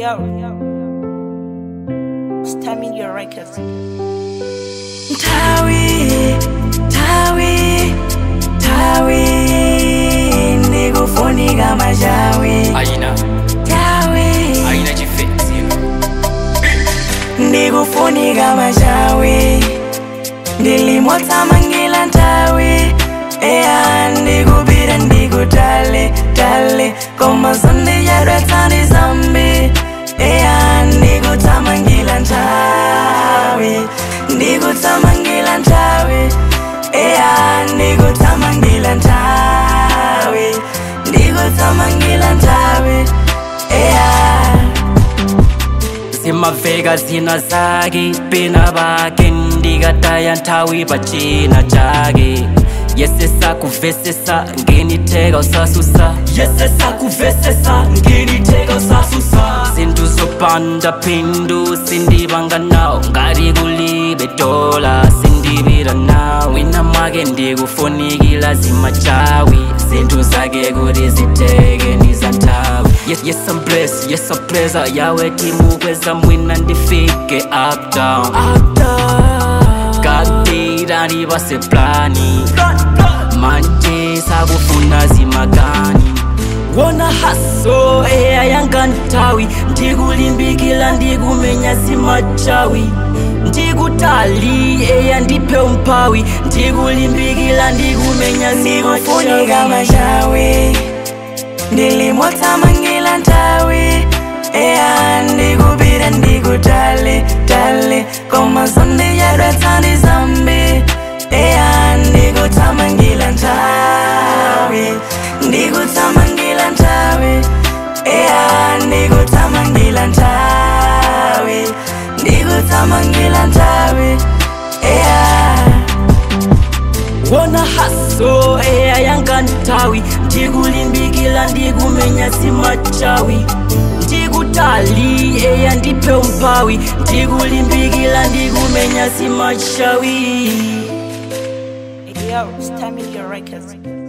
yo. Stamina your records. Tawi, tawi, tawi, ndikufunika machawi. Aina, Tawi, aina chifenzi ndikufunika machawi. Ndilimotsamangila ntawi, eya ndikupita ndikutale, tale, koma sondichadwetsani zambi. Eya ndikutsamangila ntawi, ndikutsamangila ntawi. Eya ndikutsamangila ntawi, ndikutsamangila ntawi. Eya. zimaveka zina zake pena pake ndikataya nthawi pachina chake yesesa kuvesesa ngenitheka usasusa yesesa kuvesesa ngenitheka usasusa zinthu zopanda phindu sindipanga nawo ngati kulibe dola sindipita nawo wina mwake ndikufunikila zimachawi zinthu zake kuti ziteke ndizanthawi yes, yes I'm blessed, yes I'm blessed yawe timukweza mwina ndifike up down kapita ndipase plani manje sakufuna zimakani wona haso eya yanga nthawi ndikulimbikila ndikumenya zimachawi ndikutali eya ndiphe umphawi ndikulimbikila ndikumenya ndikufunika zimachawi machawi ndilimotsamangila ntawi eya ndikupita ndikutale tale koma sondichadwetsani zambi eya ndikutsamangila ntawi ndikutsamangila ntawi eya ndikutsamangila ntawi ndikutsamangila ntawi eya wona haso eya yanga nthawi ndikulimbikila ndikumenya zimachawi ndikutali eya ndiphe umphawi ndikulimbikila ndikumenya zimachawi Yo, Stamina your records.